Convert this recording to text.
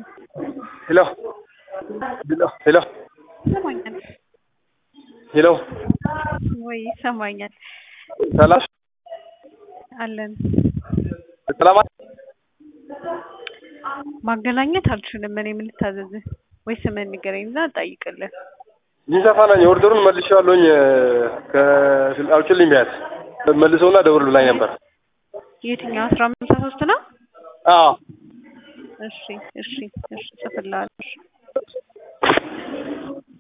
ሄሎ ሄሎ ሄሎ ይሰማኛል ሄሎ ወይ? ይሰማኛል ሰላም አለን። ሰላም ማገናኘት አልችልም። እኔ ምን ልታዘዝህ? ወይ ስምህን ንገረኝ እና እጠይቅልህ። ይንሰፋ ነኝ። ኦርደሩን መልሼዋለሁኝ። አውጭልኝ ቢያት መልሰውና ደውል ብላኝ ነበር። የትኛው አስራ አምስት ሶስት ነው? አዎ እሺ እሺ እሺ ጽፍልሃለሁ። እሺ